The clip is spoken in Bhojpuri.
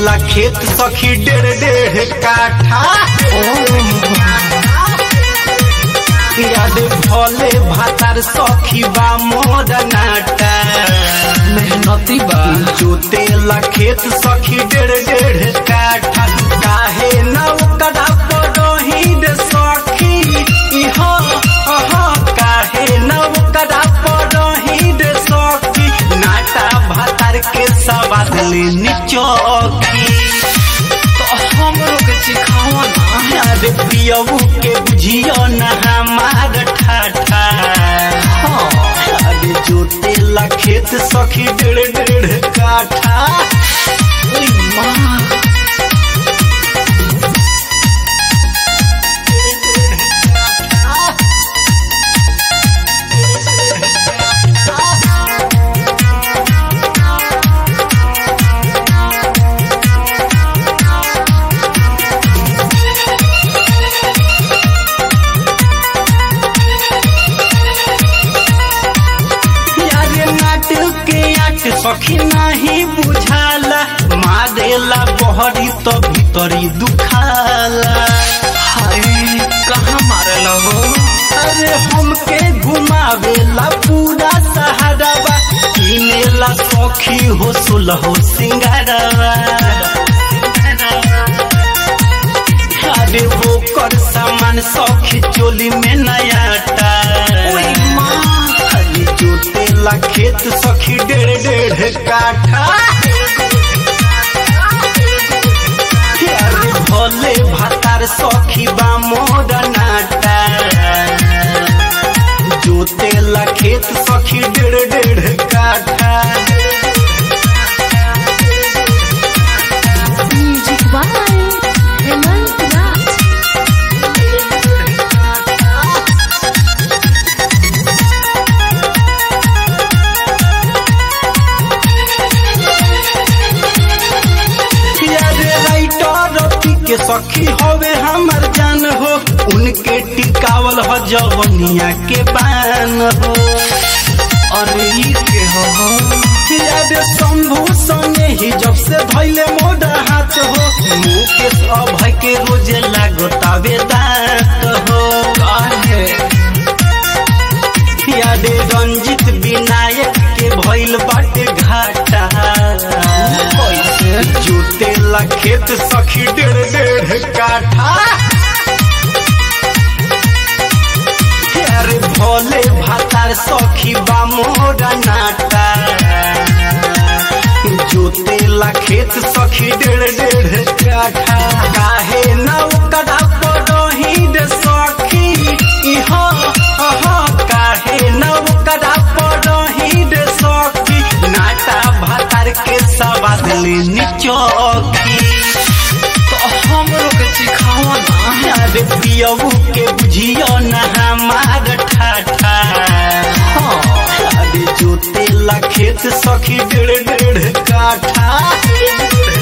जोतेला खेत सखी डेढ़ डेढ़ काठा याद भले भातार सखी बा मोर नाटा मेहनती बा जोतेला खेत सखी डेढ़ डेढ़ काठा काहे न ओकरा पड़ही रे सखी इहो अहा काहे न ओकरा पड़ही रे सखी नाटा भातार के सवाद ले निचोखी तो हमरो के सिखावा ना अरे पियबू के बुझियो न हमार ठाठा हाँ अरे जोतेला खेत सखी डेढ़ डेढ़ काठा ओई माँ यारे नाटक के आट सखी नहीं बुझाला मारेला बहरी तो भीतरी दुखाला हाय कहाँ मारल हो अरे हमके घुमावेला पूरा सहारावा किनेला सखी हो सुलहो सिंगारवा अरे वो कर सामान सखी चोली में नयाटा ओई माँ अरे जोतेला खेत सखी डेढ़ डेढ़ काठा अरे भोले भातार सखी बा मोर नाटा जोतेला खेत सखी डेढ़ डेढ़ काठा Music by Hemant Raj. यारे राइटर रति के सखी होवे हमर जान हो उनके टिकावल हो जवनिया के बान हो अरे ई के हो यारे शंभू सने ही जब से धैले मोड़ा हाथ हो मुकेश अभय के रोजे लागतावे दांत हो काहे यारे रंजित विनायक के भइल बाटे घाटा कैसे जोतेला खेत सखी डेढ़ डेढ़ काठा अरे भोले भातार सखी बा मोरा नाटा जोतेला खेत सखी डेढ़ डेढ़ काठा काहे न ओकरा पड़ही रे सखी इहो अहा काहे न ओकरा पड़ही रे सखी नाटा भातार के सवाद ले निचोखी तो हमरो के सिखावा ना अरे पियबू के बुझियो न हमार ठाठा हाँ अरे जोतेला खेत सखी डेढ़ डेढ़ काठा